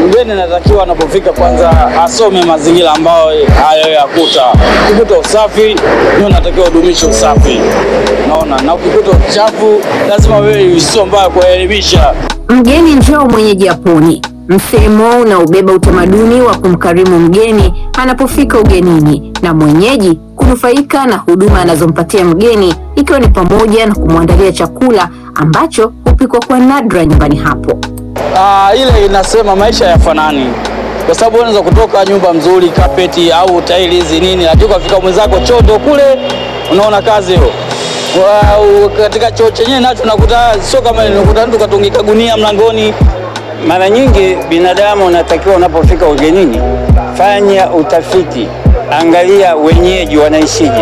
Mgeni anatakiwa anapofika kwanza asome mazingira ambayo hayo yakuta. Ukikuta usafi, ndio unatakiwa udumishe usafi, naona na ukikuta uchafu, lazima wewe sio mbaya kuelimisha. Mgeni njoo mwenyeji apone. Msemo unaobeba utamaduni wa kumkarimu mgeni anapofika ugenini na mwenyeji kunufaika na huduma anazompatia mgeni ikiwa ni pamoja na kumwandalia chakula ambacho hupikwa kwa nadra nyumbani hapo. Ah, ile inasema maisha yafanani, kwa sababu unaweza kutoka nyumba mzuri kapeti au taili hizi nini, lakini ukafika mwenzako choto kule, unaona kazi hiyo. Wa- Katika choo chenyewe nacho nakuta sio kama unakuta mtu katungika gunia mlangoni. Mara nyingi binadamu unatakiwa unapofika ugenini, fanya utafiti, angalia wenyeji wanaishije,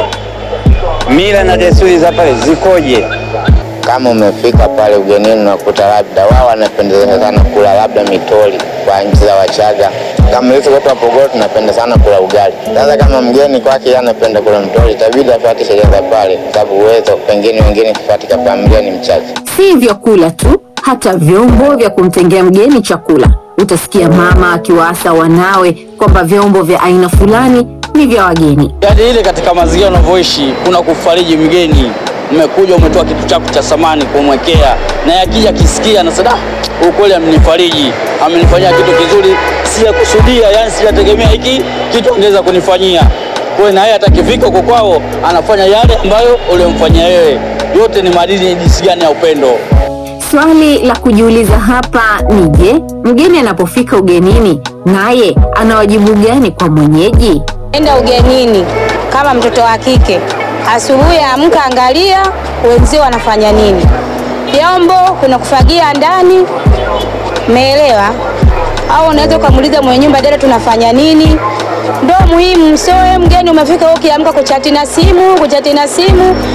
mila na desturi za pale zikoje. Kama umefika pale ugenini unakuta labda wao wanapendeza sana kula labda mitoli kwa nchi za Wachaga. Kama sisi watu wa Pogoro tunapenda sana kula ugali. Sasa kama mgeni kwake yeye anapenda kula mtoli, itabidi afuate sheria za pale, kwa sababu uwezo pengine wengine katika familia ni mchache. Si vyakula tu, hata vyombo vya kumtengea mgeni chakula. Utasikia mama akiwaasa wanawe kwamba vyombo vya aina fulani ni vya wageni. Yaani ile katika mazingira unavyoishi, kuna kufariji mgeni. Umekuja umetoa kitu chako cha samani kumwekea, na akija akisikia anasema ah, ukweli amenifariji, amenifanyia kitu kizuri, sijakusudia, yani sijategemea hiki kitu angeweza kunifanyia. Kwa hiyo na yeye atakifika huko kwao anafanya yale ambayo ulimfanyia wewe. Yote ni madini jinsi gani ya upendo. Swali la kujiuliza hapa ni je, mgeni anapofika ugenini naye ana wajibu gani kwa mwenyeji? Enda ugenini kama mtoto wa kike, asubuhi amka, angalia wenzio wanafanya nini. Vyombo kuna kufagia ndani, umeelewa? Au unaweza ukamuuliza mwenye nyumba, dada, tunafanya nini? Ndo muhimu. Sio wewe mgeni umefika, wewe ukiamka kuchati na simu, kuchati na simu,